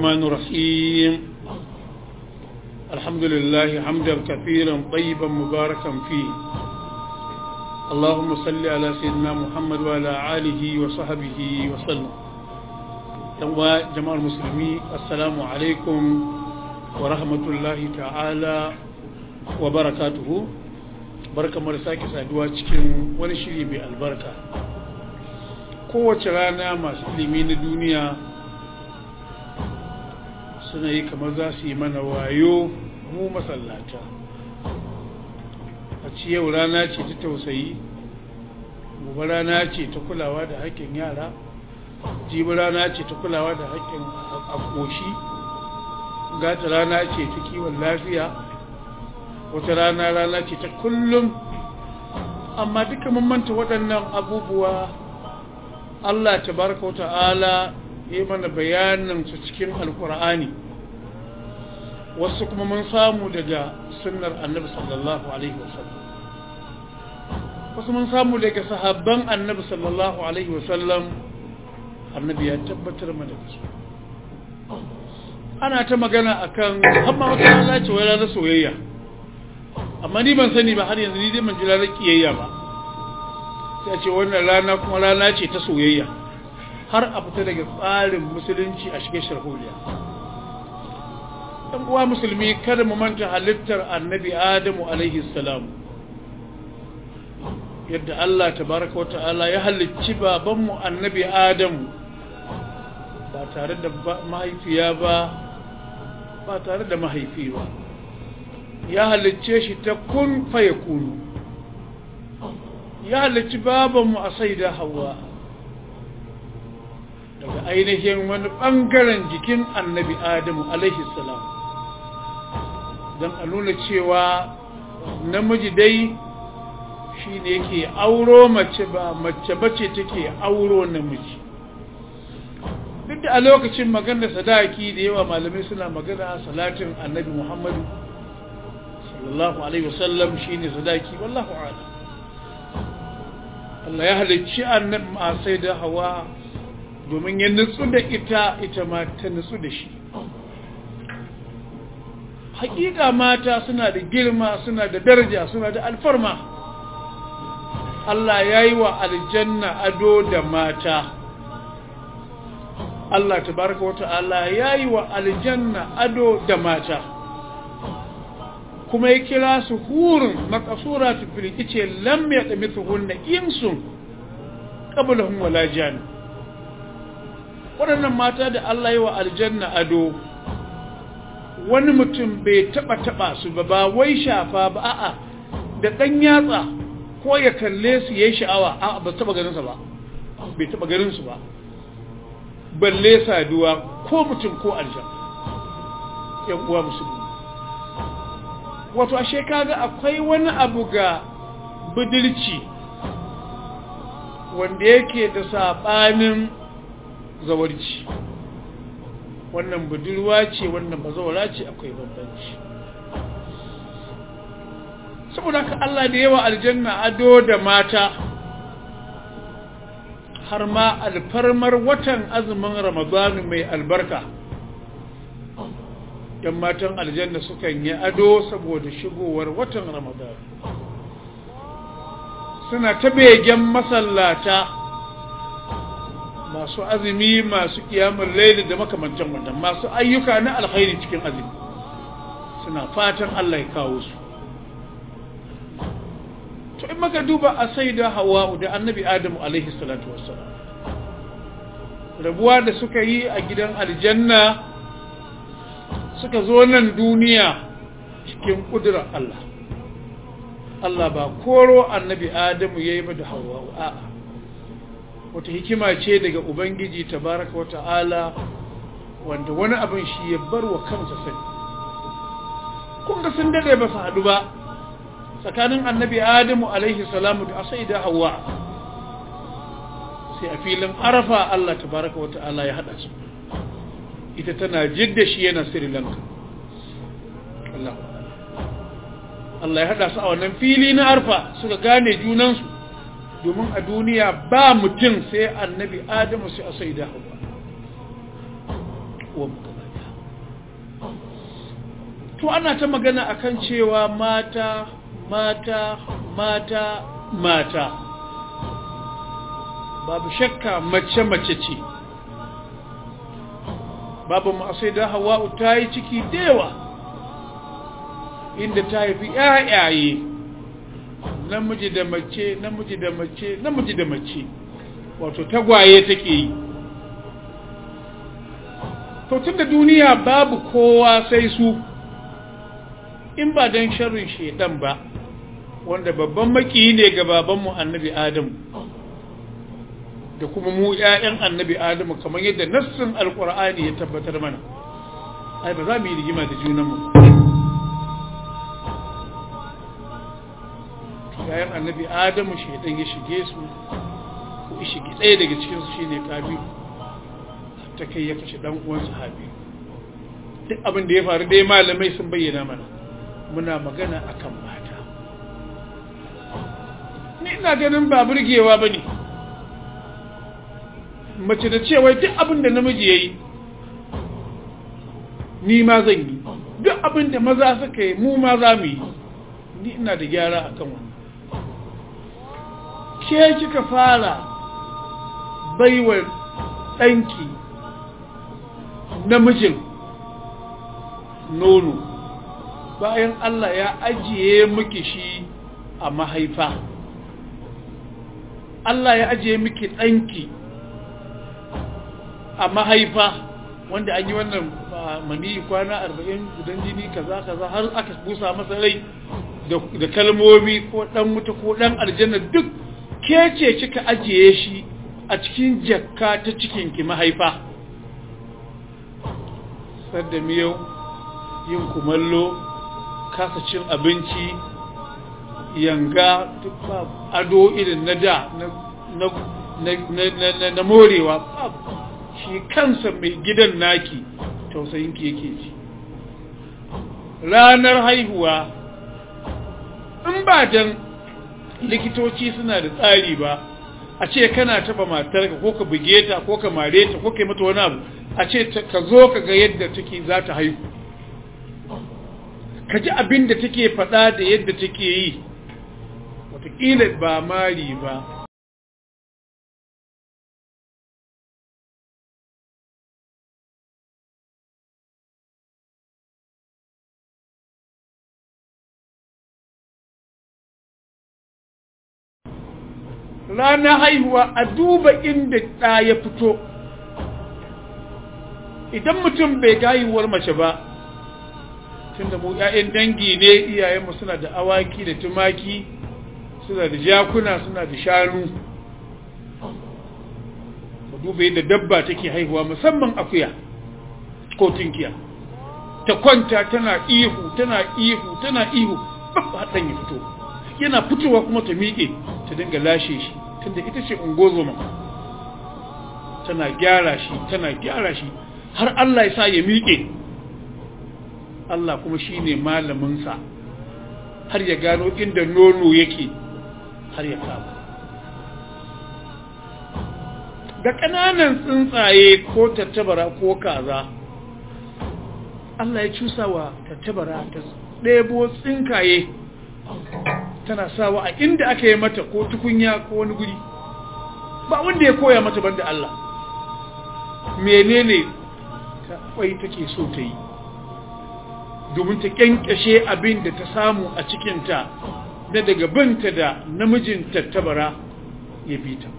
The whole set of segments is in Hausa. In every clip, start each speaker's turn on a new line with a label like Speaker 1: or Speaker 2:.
Speaker 1: الرحمن الرحيم الحمد لله حمدا كثيرا طيبا مباركا فيه اللهم صل على سيدنا محمد وعلى آله وصحبه وسلم جماعة المسلمين السلام عليكم ورحمة الله تعالى وبركاته barka mu da sake saduwa cikin wani shiri mai albarka kowace rana masu ilimi na duniya suna yi kamar za su yi mana wayo mu masallata a ci yau rana ce ta tausayi gobe rana ce ta kulawa da haƙƙin yara jibi rana ce ta kulawa da haƙƙin akoshi gata rana ce ta kiwon lafiya wata rana rana ce ta kullum amma duka mun manta waɗannan abubuwa Allah tabaraka wa ta'ala yi mana bayanin su cikin alkur'ani wasu kuma mun samu daga sunnar annabi sallallahu alaihi wasallam wasu mun samu daga sahabban annabi sallallahu alaihi wasallam annabi ya tabbatar mana da su ana ta magana akan amma wata rana ce wai ranar soyayya amma ni ban sani ba har yanzu ni dai ban ji ranar kiyayya ba sai a ce wannan rana kuma rana ce ta soyayya har a fita daga tsarin musulunci a shige sharholiya ɗan uwa musulmi kada mu manta halittar annabi adamu alaihi salam yadda Allah tabaraka wa ta'ala ya halicci babanmu annabi adamu ba tare da mahaifiya ba ba tare da mahaifi ba ya halicce shi ta kun faye kunu ya halicci babanmu a saida hawa daga ainihin wani ɓangaren jikin annabi adamu alaihi salam don a nuna cewa namiji dai shi ne yake auro mace ba mace bace take auro namiji duk da a lokacin maganar sadaki da yawa malamai suna magana salatin annabi muhammadu sallallahu alaihi wasallam shi ne sadaki wallahu ala Allah ya halicci annabi ma sai da hawa domin ya nutsu da ita ita ma ta nutsu da shi hakika mata suna da girma suna da daraja suna da alfarma Allah ya yi wa aljanna ado da mata Allah tabaraka wa ta'ala ya yi wa aljanna ado da mata kuma ya kira su hurun makasura tufili ice lam ya tsami tuhunna insun ƙabalahun wala jani waɗannan mata da Allah yi wa aljanna ado wani mutum bai taɓa-taɓa su ba ba wai shafa ba a'a da ɗan yatsa ko ya kalle su ya yi sha'awa a ba taɓa ganinsa ba bai taɓa ganinsu ba balle saduwa ko mutum ko aljan yan uwa musulmi wato ashe kaga akwai wani abu ga budurci wanda yake da saɓanin zawarci wannan budurwa ce wannan bazawara ce akwai bambanci saboda ka Allah da yawa aljanna ado da mata har ma alfarmar watan azumin ramadanu mai albarka yan matan aljanna sukan yi ado saboda shigowar watan ramadanu suna ta begen masallata masu azumi masu kiyamun laili da makamantan wannan masu ayyuka na alkhairi cikin azumi suna fatan Allah ya kawo su to in maka duba a sai da hawa da annabi adamu alaihi salatu wassalam rabuwa da suka yi a gidan aljanna suka zo nan duniya cikin kudurar Allah Allah ba koro annabi adamu ya yi ba da hawa a'a wata hikima ce daga ubangiji tabaraka wa ta'ala wanda wani abin shi ya bar wa kansa sani kun ga sun dade ba su haɗu ba tsakanin annabi adamu alaihi salamu da asai da hawa sai a filin arafa Allah tabaraka wa ta'ala ya haɗa su ita tana jidda shi yana sri lanka Allah Allah ya haɗa su a wannan fili na arfa suka gane junansu domin a duniya ba mutum sai annabi adamu sai a sai da hawa to ana ta magana akan cewa mata mata mata mata babu shakka mace mace ce babu sai da hawa'u ta yi ciki dewa inda ta haifi ƴaƴaye namiji da mace namiji da mace namiji da mace wato tagwaye take yi to tunda duniya babu kowa sai su in ba don sharrin shedan ba wanda babban maki ne ga babanmu annabi adamu da kuma mu ƴaƴan annabi adamu kamar yadda nassin alqur'ani ya tabbatar mana ai ba za mu yi rigima da junanmu ƴaƴan annabi adamu shedan ya shige su ko ya shige ɗaya daga cikin su shine kabi ta kai ya kashe dan uwan sahabi duk abin da ya faru dai malamai sun bayyana mana muna magana akan mata ni ina ganin ba burgewa bane mace da cewa duk abin da namiji yayi ni ma zan yi duk abin da maza suka yi mu ma za mu yi ni ina da gyara akan wannan ke kika fara baiwa ɗanki namijin nono bayan Allah ya ajiye miki shi a mahaifa Allah ya ajiye miki ɗanki a mahaifa wanda an yi wannan mani kwana arba'in gudan jini kaza kaza har aka busa masa rai da kalmomi ko ɗan wuta ko ɗan aljanna duk ke ce kika ajiye shi a cikin jakka ta cikinki mahaifa sadda miyau yin kumallo kasa cin abinci yanga duk ba ado irin na da na morewa shi kansa mai gidan naki tausayinki yake ji ranar haihuwa in ba dan likitoci suna da tsari ba a ce kana taba matarka ko ka buge ta ko ka mare ta ko ka yi mata wani abu a ce ka zo ka ga yadda take za ta haihu ka ji abin da take faɗa da yadda take yi wataƙila ba mari ba ranar haihuwa a duba inda ɗa ya fito idan mutum bai ga haihuwar mace ba tunda mu ƴaƴan dangi ne iyayenmu suna da awaki da tumaki suna da jakuna suna da shanu mu duba yadda dabba take haihuwa musamman akuya ko tunkiya ta kwanta tana ihu tana ihu tana ihu babba haɗan ya fito yana fitowa kuma ta miƙe ta dinga lashe shi tunda ita ce ungozoma tana gyara shi tana gyara shi har Allah ya sa ya miƙe Allah kuma shi ne malaminsa har ya gano inda nono yake har ya kama da ƙananan tsuntsaye ko tattabara ko kaza Allah ya cusa wa tattabara ta ɗebo tsinkaye tana sawa a inda aka yi mata ko tukunya ko wani guri ba wanda ya koya mata banda Allah menene ta kwai take so ta yi domin ta kyankyashe abin da ta samu a cikinta na daga binta da namijin tattabara ya bi ta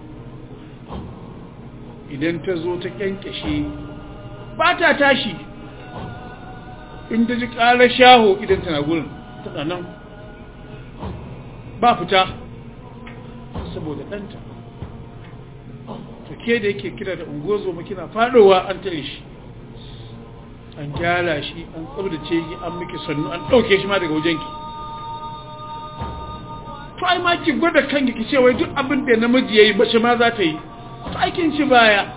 Speaker 1: idan ta zo ta kyankyashe ba ta tashi in ta ji ƙarar shaho idan tana gurin tana nan ba fita saboda ɗanta to ke da yake kira da ungozo kina faɗowa an tare shi an gyara shi an tsabtace shi an miki sannu an ɗauke shi ma daga wajenki to ai ma ki gwada kanki ki ce wai duk abin da namiji yayi bace ma za ta yi to ai kin ci baya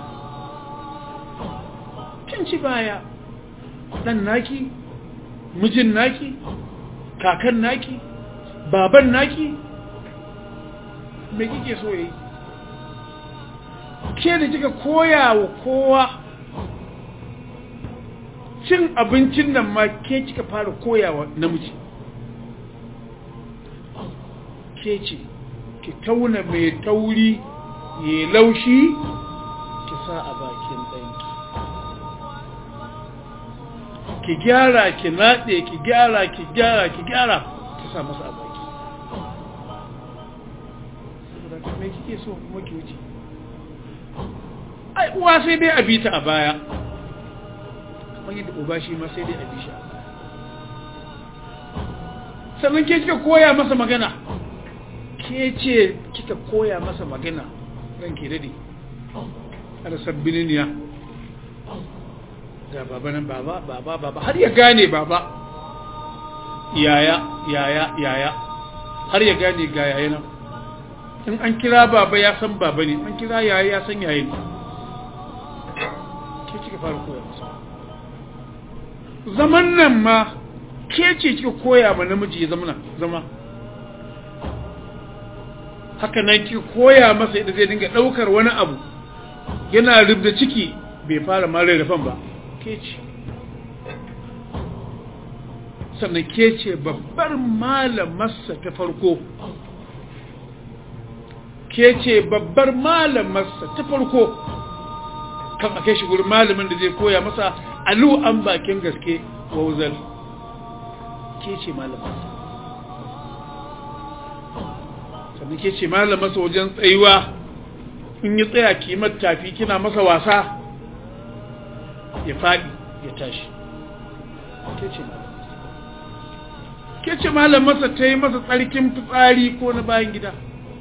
Speaker 1: kin ci baya dan naki mijin naki kakan naki baban naki me kike so yayi ke da kika koya wa kowa cin abincin nan ma ke kika fara koyawa namiji ke ce ki tauna mai tauri ya laushi ki sa a bakin ɗanki ki gyara ki naɗe ki gyara ki gyara ki gyara ki sa masa a baki saboda me kike so kuma ki wuce ai uwa sai dai a bita a baya kamar yadda uba shi ma sai dai a bi shi a baya sannan ke kika koya masa magana ke ce kika koya masa magana ran ke dade har sabbiniya ga baba nan baba baba baba har ya gane baba yaya yaya yaya har ya gane ga yaya nan in an kira baba ya san baba ne an kira yaya ya san yaya ne ke kika fara koya masa zaman nan ma ke ce kika koya ma namiji ya zama zama haka nan ki koya masa yadda zai dinga daukar wani abu yana rubda ciki bai fara ma rarrafan ba ke ce sannan ke ce babbar malamarsa ta farko ke ce babbar malamarsa ta farko kan a kai shi gurin malamin da zai koya masa alu an bakin gaske wauzal ke ce malamarsa sannan ke ce malamarsa wajen tsayuwa in yi tsaya kimar tafi kina masa wasa ya faɗi ya tashi ke ce malamarsa ke ce malamarsa ta yi masa tsarkin fitsari ko na bayan gida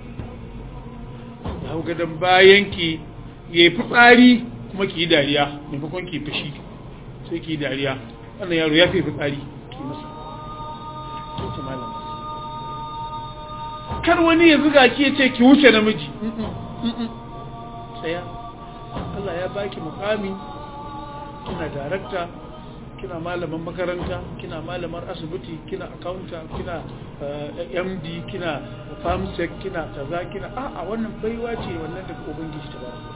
Speaker 1: ya hau gadon bayanki ya yi fitsari kuma ki yi dariya maimakon ki fashi sai ki yi dariya wannan yaro ya fi fitsari ki masa ke ce malamarsa kar wani ya zuga ki ya ce ki wuce namiji tsaya Allah ya baki mukami kina darakta kina malaman makaranta kina malamar asibiti kina accountant kina md kina farmsec kina kaza kina a a wannan baiwa ce wannan daga ubangiji ta baraka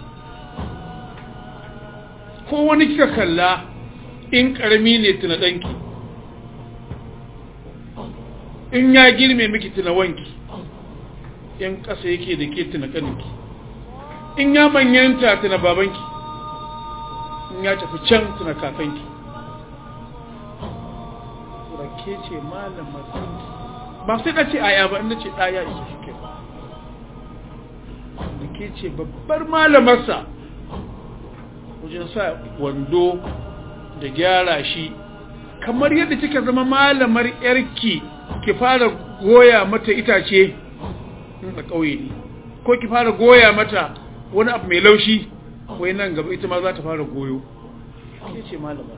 Speaker 1: ko wani kika kalla in karami ne tuna danki in ya girme miki tuna wanki in kasa yake da ke tuna kaninki in ya manyanta tuna babanki in ya tafi can tuna kakanki rake ce malamar kanki ba sai ka ce aya ba inda ce ɗaya isa shi ke da ke ce babbar malamarsa wajen sa wando da gyara shi kamar yadda kika zama malamar yarki ki fara goya mata itace a ƙauye ne ko ki fara goya mata wani abu mai laushi wai nan gaba ita ma za ta fara goyo ke ce malamar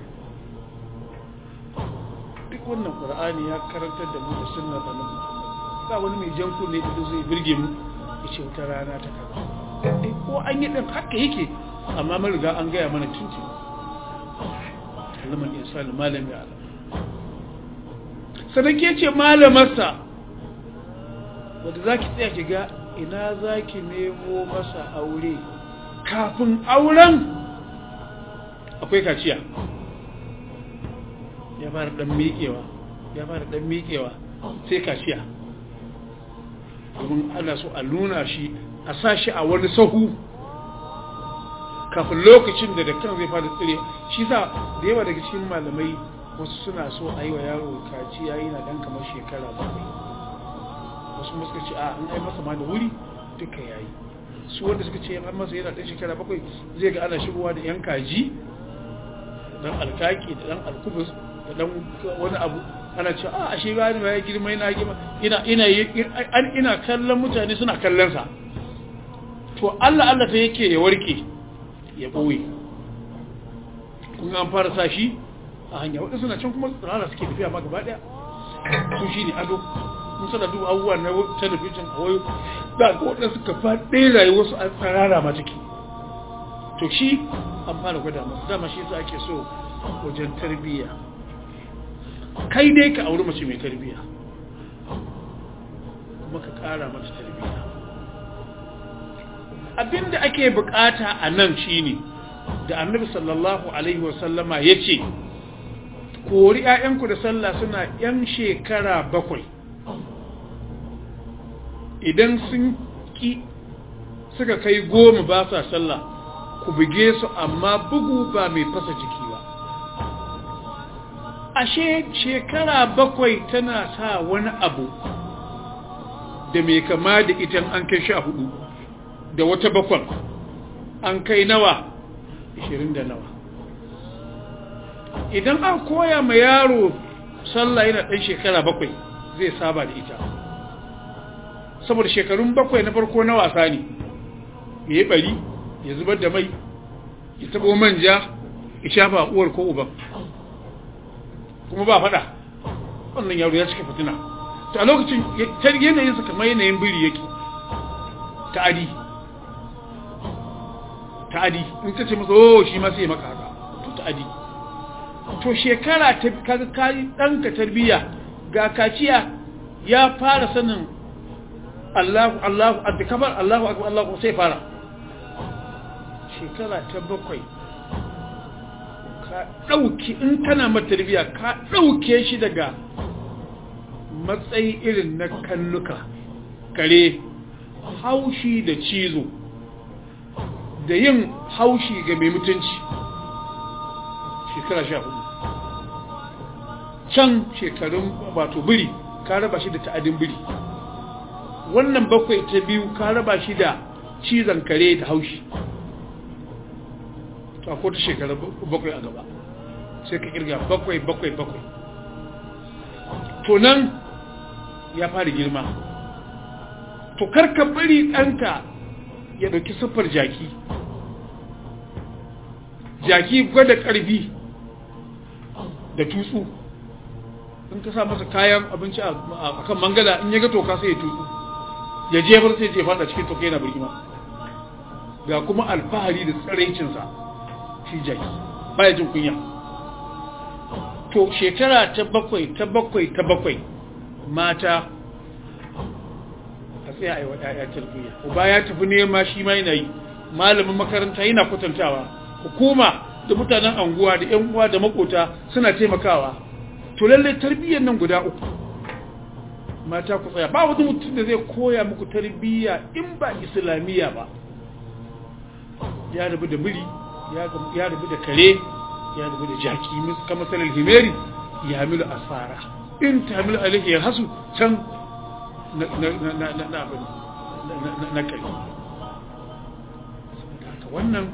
Speaker 1: duk wannan ƙur'ani ya karantar da mu da sunna da nan ba wani mai jan kunne da zai birge mu ya ce wata rana ta kaza ko an yi ɗin haka yake amma mun riga an gaya mana tunti kalmar insani malami ala sannan ke ce malamarsa wadda za ki tsaya ki ga ina za ki nemo masa aure kafin auren akwai kaciya ya fara dan miƙewa ya fara dan miƙewa sai kaciya domin ana so a nuna shi a sa shi a wani sahu kafin lokacin da da kan zai fara tsire shi sa da yawa daga cikin malamai wasu suna so a yi wa yaro kaciya yana dan kamar shekara bakwai wasu suka ce a an ai masa ma da wuri duka yayi su wanda suka ce an masa yana dan shekara bakwai zai ga ana shigowa da yan kaji dan alkaki da dan alkubus da dan wani abu ana ce a ashe ba ni ya girma ina girma ina ina ina kallon mutane suna kallon sa to Allah Allah ta yake ya warke ya boye kun an fara sa shi a hanya wadda suna can kuma tsirara suke tafiya ma gaba daya su shi ne ado mun sana duba abubuwa na talabijin a wayo da ga wadda suka faɗe rayuwarsu a tsirara ma take to shi an fara gwada masu dama shi yasa ake so wajen tarbiyya kai dai ka auri mace mai tarbiyya kuma ka ƙara mata tarbiyya abinda ake bukata a nan shine da annabi sallallahu alaihi wasallama ya ce kori 'ya'yanku da sallah suna 'yan shekara bakwai idan sun ki suka kai goma ba sa sallah ku buge su amma bugu ba mai fasa jiki ba ashe shekara bakwai tana sa wani abu da mai kama da ita an kai sha hudu da wata bakwan an kai nawa ishirin da nawa idan an koya ma yaro sallah yana ɗan shekara bakwai zai saba da ita saboda shekarun bakwai na farko na wasa ne ya yi bari ya zubar da mai ya tabo manja ya shafa uwar ko uban kuma ba fada wannan yaro ya cika fitina ta lokacin yanayinsa kamar yanayin biri yake ta'adi ta'adi in ka ce masa oh shi ma sai maka haka to ta'adi to shekara ta kaga kai danka tarbiya ga kaciya ya fara sanin Allahu Allahu adkabar Allahu akbar Allahu sai fara shekara ta bakwai ka dauki in kana mata tarbiya ka dauke shi daga matsayi irin na kannuka kare haushi da cizo da yin haushi ga mai mutunci shekara sha hudu can shekarun wato biri ka raba shi da ta'adin biri wannan bakwai ta biyu ka raba shi da cizon kare da haushi to akwai ta shekara bakwai a gaba sai ka kirga bakwai bakwai bakwai to nan ya fara girma to karka bari ɗanka ya ɗauki siffar jaki jaki gwada ƙarfi da tutsu in ka sa masa kayan abinci a kan mangala in ya ga toka sai ya tutsu ya jefar sai je fada cikin toka yana birgima ga kuma alfahari da tsaraicinsa shi jaki baya jin kunya to shekara ta bakwai ta bakwai ta bakwai mata a tsaya a yi wa ‘ya'ya tarbiyya uba ya tafi nema shi ma yana yi malamin makaranta yana kwatantawa hukuma da mutanen anguwa da ‘yan uwa da makota suna taimakawa to lallai tarbiyyar nan guda uku mata ku tsaya ba wani mutum da zai koya muku tarbiyya in ba islamiyya ba ya rabu da biri ya rabu da kare ya rabu da jaki kama sanar himeri ya hamilu asfara in ta hamilu alaihi ya hasu can na kai wannan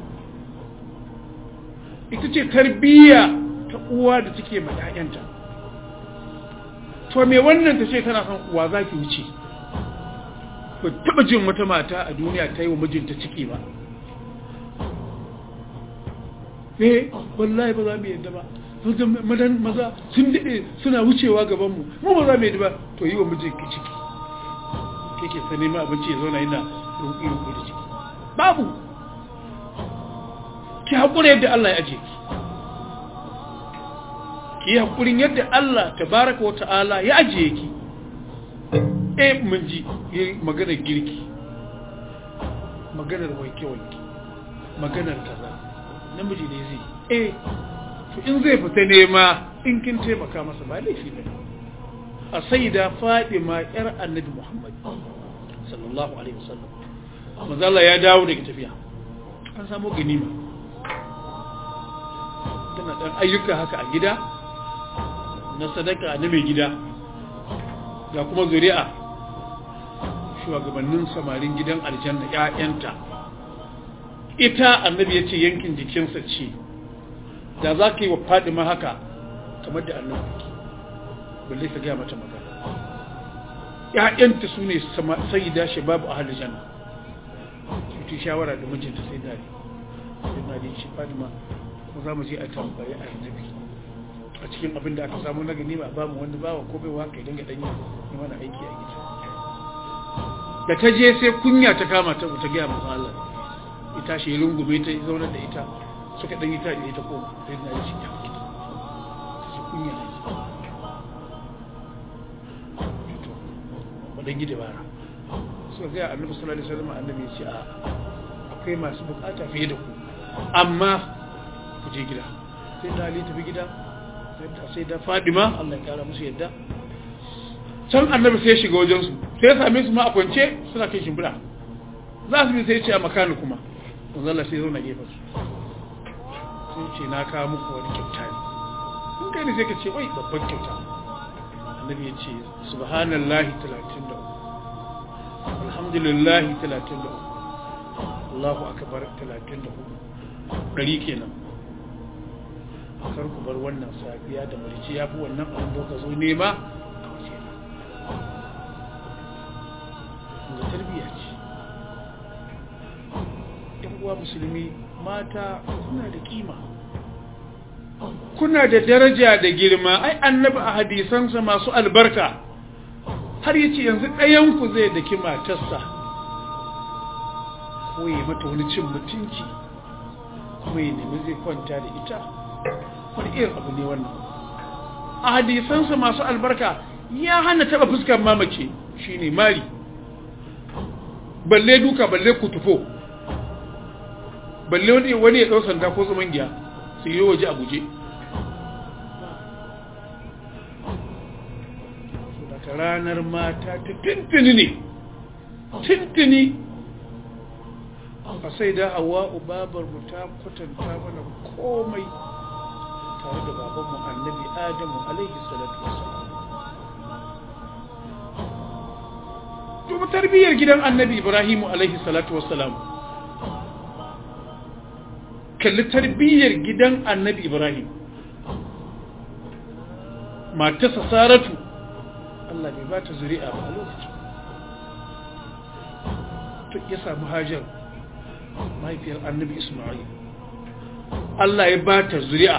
Speaker 1: ita ce tarbiyya ta uwa da take ma 'ya'yanta to me wannan ta ce tana son uwa za ki wuce ba taba jin wata mata a duniya ta yi wa mijinta ciki ba eh wallahi ba za mu yadda ba madan maza sun daɗe suna wucewa gabanmu mu ba za mu yadda ba to yi wa mijinki ciki kake sa neman abinci ya zauna yana ruku-ruku da ciki babu ki haƙura yadda Allah ya aje ki ki yi haƙurin yadda Allah tabaraka wa ta'ala ya ajiye ki eh mun ji maganar girki maganar wanke-wanke maganar kaza namiji ne zai eh to in zai fita nema in kin taimaka masa ba laifi ne a saida Fadima yar Annabi Muhammad sallallahu alaihi wasallam manzo Allah ya dawo daga tafiya an samu ganima tana dan ayyuka haka a gida na sadaka na mai gida ga kuma zuri'a shugabannin samarin gidan aljanna ƴaƴanta ita annabi ya ce yankin jikinsa ce da za ka yi wa fadima haka kamar da annabi balle ka gaya mata magana ƴaƴanta su ne sayida shababu a halin janna su shawara da mijinta sai dare sai dare shi fadima ko za mu je a tambayi annabi a cikin abin da aka samu na gani ba ba mu wanda bawa ko bai waka idan ga danyi yi mana aiki a gida da ta je sai kunya ta kama ta ta gaya masa Allah ita shi rungume ta zauna da ita suka dan yi ta da ita koma sai na yi shi ta ta kunya ne to wadan gida bara suka ga annabi sallallahu alaihi wasallam annabi ya ce a akwai masu bukata fiye da ku amma ku je gida sai da Ali tafi gida sai da fadima Allah ya kara musu yadda can annabi sai ya shiga wajensu sai ya same su ma a kwance suna kai shimfiɗa za su bi sai ce a makani kuma manzala sai zauna gefen su sai ce na kawo muku wani kyauta ne in kai ne sai ka ce wai babban kyauta annabi ya ce subhanallahi 33 alhamdulillahi 33 Allahu akbar 34 ɗari kenan kar ku bar wannan safiya da marici ya fi wannan abin da ka zo nema a waje na ga tarbiyya ce yan uwa musulmi mata kuna da kima kuna da daraja da girma ai annabi a hadisansa masu albarka har yace yanzu ɗayanku zai daki matarsa ko ya mata wani cin mutunci kuma ya nemi zai kwanta da ita wani irin abu ne wannan a hadisansa masu albarka ya hana taba fuskar mamace shine mari balle duka balle kutufo balle wani wani ya ɗau sanda ko tsuman giya su yi waje a guje daga ranar mata ta tuntuni ne tuntuni a sai da hawa babar mu ta kwatanta mana komai tare da babanmu annabi adamu alaihi salatu wasalam duba tarbiyyar gidan annabi ibrahimu alaihi salatu wasalam kalli tarbiyyar gidan annabi ibrahim matarsa saratu Allah bai ba ta zuri'a ba a lokacin ya samu hajar mahaifiyar annabi ismail Allah ya ba ta zuri'a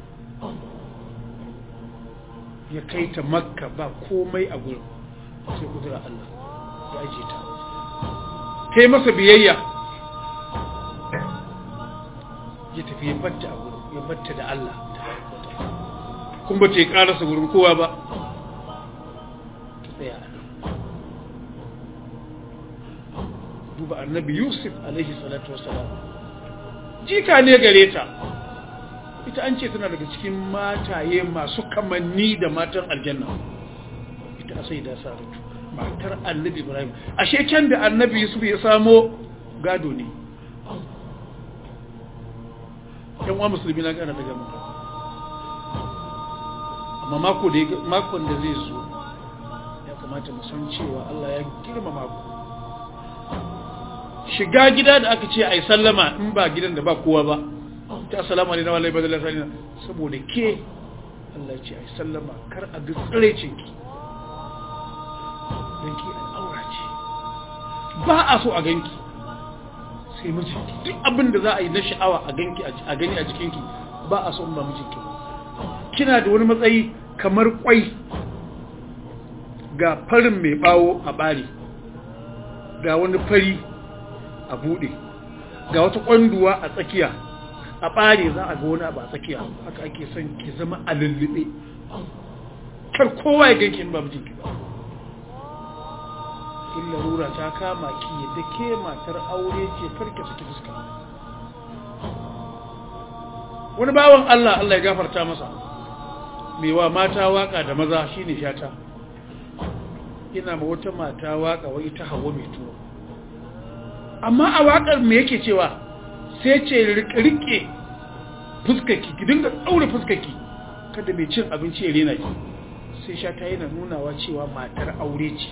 Speaker 1: ya kai ta makka ba komai a gurin sai kudura Allah ya aje ta ta yi masa biyayya ya tafi ya batta a gurin ya batta da Allah kun ba ta yi karasa gurin kowa ba ta tsaya a nan duba annabi yusuf alaihi salatu wasalam jika ne gare ta ita an ce tana daga cikin mataye masu kamanni da matan aljanna ita sai da saratu matar annabi ibrahim ashe can da annabi yusuf ya samo gado ne yan wa musulmi na gana daga mutum amma mako da makon da zai zo ya kamata mu san cewa Allah ya girmama ku shiga gida da aka ce ai sallama in ba gidan da ba kowa ba ta assalamu alaikum wa rahmatullahi wa barakatuh saboda ke Allah ya ce ai sallama kar a ga tsirecin ki dan ki al'aura ce ba a so a ganki sai mijinki duk abin da za a yi na sha'awa a ganki a gani a jikinki ba a so in ba mijinki kina da wani matsayi kamar kwai ga farin mai bawo a bari ga wani fari a bude ga wata kwanduwa a tsakiya a bare za a ga wani abu a tsakiya haka ake son ki zama a lullube kar kowa ya ganki in ba mijinki ba in larura ta kama ki yadda ke matar aure ce farke suke fuska wani bawan Allah Allah ya gafarta masa mai wa mata waka da maza shine shata ina ma wata mata waka wai ita hawa mai tuwo amma a wakar me yake cewa sai ce rike fuskaki ki dinga daure fuskaki kada mai cin abinci ya rena ki sai shata yana nunawa cewa matar aure ce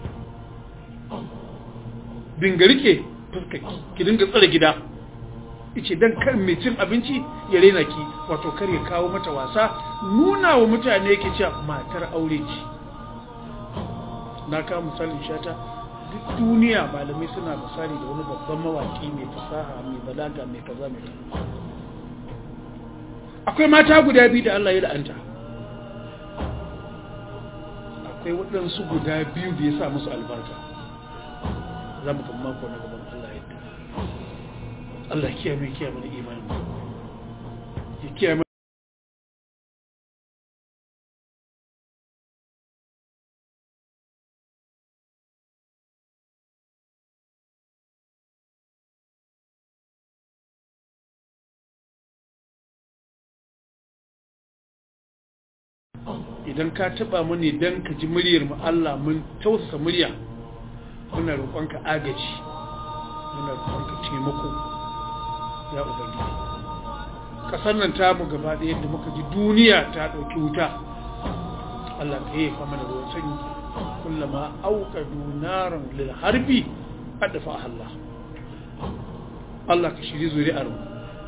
Speaker 1: dinga rike fuskaki ki dinga tsare gida ice dan kar mai cin abinci ya rena ki wato kar ya kawo mata wasa nuna wa mutane yake cewa matar aure ce na kawo misalin shata duk duniya malamai suna misali da wani babban mawaki mai fasaha mai balaga mai kaza mai kaza akwai mata guda biyu da Allah ya la'anta akwai waɗansu guda biyu da ya sa musu albarka za mu kan mako na gaban Allah yadda Allah kiyaye kiyaye mana imanin ya kiyaye idan ka taba mu ne dan ka ji muryar mu Allah mun tausasa murya muna roƙonka agaji muna roƙonka taimako ya ubangiji kasar nan ta mu gaba ɗaya da muka ji duniya ta ɗauki wuta Allah ka yi fa mana ruwan sanyi kullama auqadu naran lil harbi adfa Allah Allah ka shiri zuri'ar mu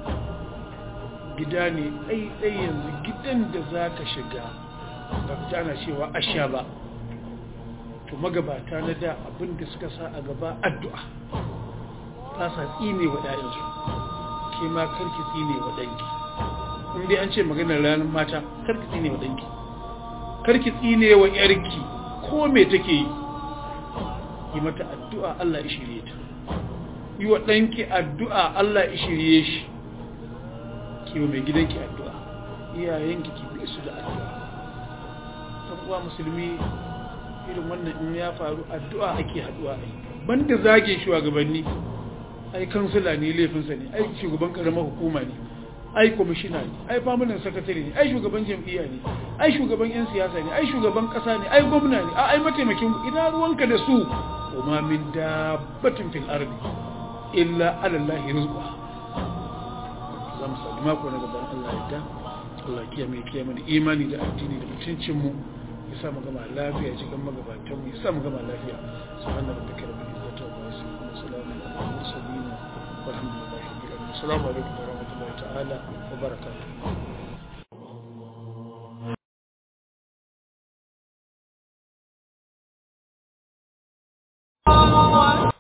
Speaker 1: gida ne ɗai ɗai yanzu gidan da za ka shiga ba ta ana cewa asha ba to magabata na da abinda suka sa a gaba addu'a ta sa tsine wa ɗayansu ke ma karki tsine wa ɗanki in dai an ce maganar ranar mata karki tsine wa ɗanki karki tsine wa ƴarki ko me take yi yi mata addu'a Allah ya shirye ta yi wa ɗanki addu'a Allah ya shirye shi ki wa mai gidanki addu'a iyayenki ki bi su da addu'a ɗan uwa musulmi irin wannan in ya faru addu'a ake haɗuwa ai banda zage shugabanni ai kansila ne laifinsa ne ai shugaban karamar hukuma ne ai kwamishina ne ai famunan sakatare ne ai shugaban jam'iyya ne ai shugaban yan siyasa ne ai shugaban kasa ne ai gwamna ne ai mataimakin ina ruwanka da su kuma min dabbatin fil ardi illa ala allahi rizqa zamu sadi mako na gaban Allah yadda Allah kiyame kiyame da imani da addini da mutuncin mu ya sa mu gama lafiya cikin magabatan mu ya sa mu gama lafiya subhanallahi rabbika rabbil izzati wa salamun ala al mursalin والحمد لله رب العالمين السلام عليكم ورحمة الله تعالى وبركاته